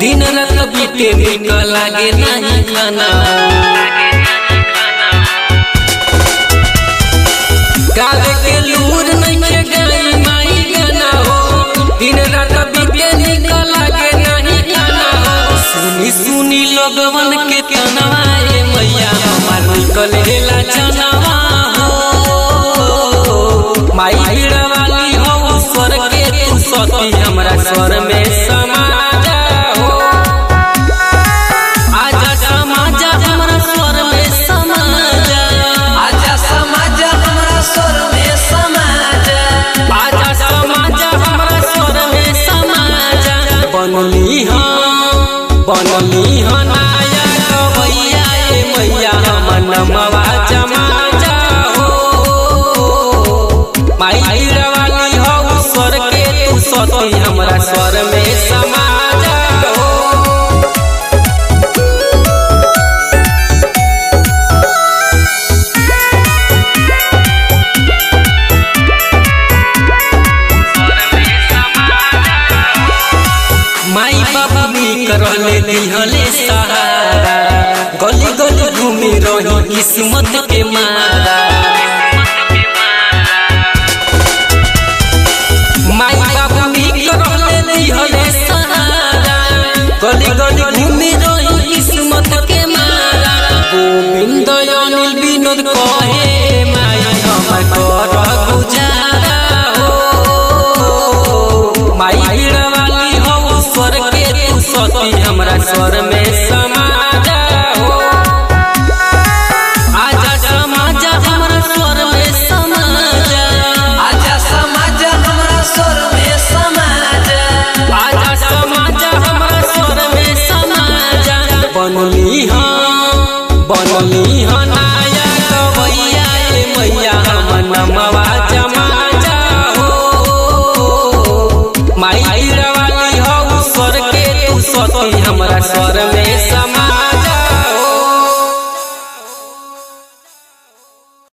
दिन रात बीते निक लागे नहीं खाना गावे के लूर नहीं गई माई गाना हो दिन रात बीते निक लागे नहीं खाना हो सुनी सुनी लोगवन के तनवा ए मैया हमार निकल गेला जनवा हो माई भीड़ वाली हो स्वर के तू सती हमरा स्वर में समा जाओ आजा समाजा हमरा स्वर में समा जा आजा समाज हमरा स्वर में समाज आजा समाजा हमरा स्वर में समा जा बनली हम बनली हम नाया गवैया ए मैया हम नमवा जमा जाओ माई भीड़ वाली हो स्वर के तू सती हमरा स्वर में समा जाओ माई बाबा मी करले दिहले सहारा गली गली घूमी रही किस्मत के मारा माई बाबा मी करले दिहले सहारा गली गली घूमी रही किस्मत के मारा गोविंद अनिल विनोद कहे माई हमर कर गुजारा हो माई भीड़ वाली हो स्वर के तू सती हमरा स्वर में